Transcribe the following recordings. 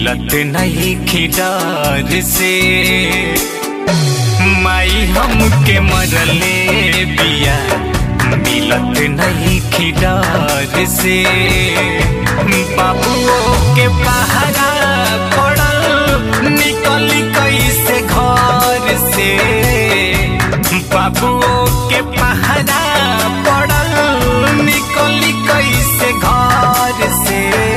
मिलत नहीं खिडार से माई हमके मरले बिया मिलत नहीं खिडार से बाबुओ के पहरा पड़ल निकल कैसे घर से बाबुओ के पहरा पड़ल निकल कैसे घर से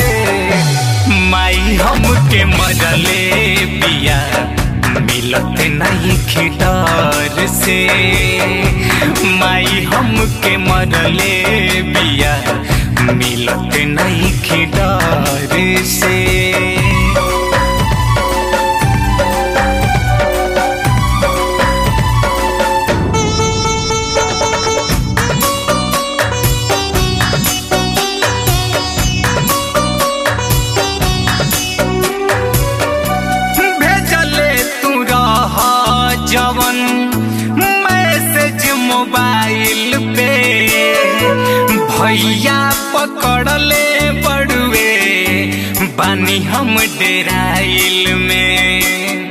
माई हमके मरले बिया मिलत नहीं खिटार से माई हमके मरले बिया मिलत नहीं खिटार से भेजले तू रह जवन मैसेज मोबाइल पे भैया पकड़ले बड़ुए बानी हम डेराइल में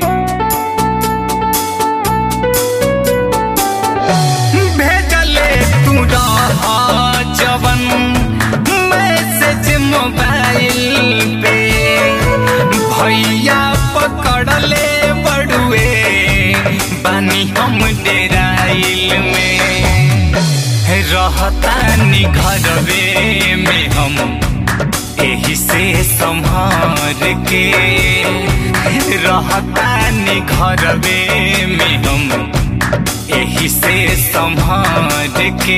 भेजले तू रह जवन मैसेज मोबाइल पे भैया पकड़ले बड़ुए बानी हम डेराइल में रहतानी घरवे में हम एही से संभार के रहतानी घरवे में हम एही से संभार के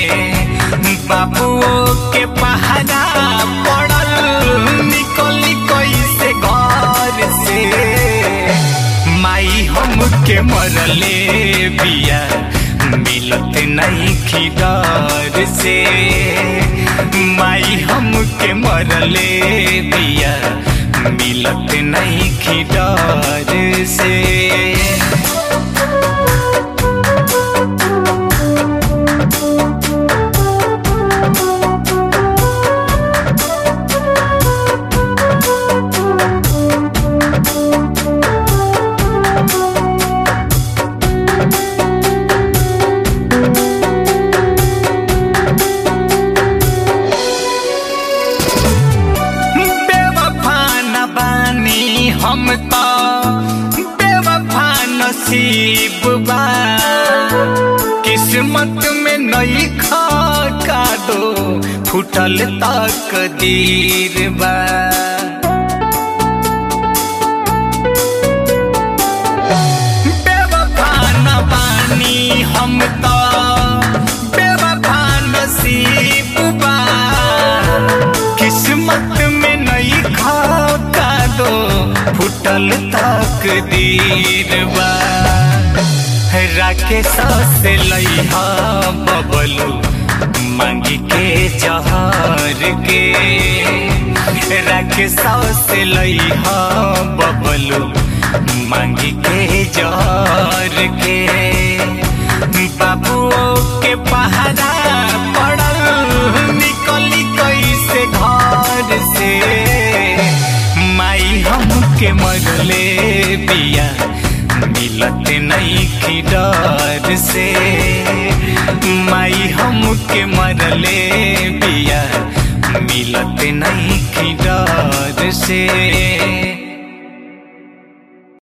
बाबुओ के पहरा पड़ल निकली कैसे घर से माई हमके मरले बिया मिलत नहीं खिदार से माई हमके मरले बिया मिलत नहीं खिदार से बेवफा न बानी हम तो बेवफा नसीब बा किस्मत में नई खा का दो फुटल तक दीर बा बेवफा न बानी हम तो बेवफा नसीब बा किस्मत में नई खाता दो फुटल तक दीर बा राकेश से लइहा बबलू मांगी के जहर के राकेश से लइहा बबलू मांगी के जहर के बाबुओ के पहरा पड़ल निकली कैसे घर से माई हमके मरले बिया मिलत नहीं की डर से माई हमके मरले बिया मिलत नहीं की डर से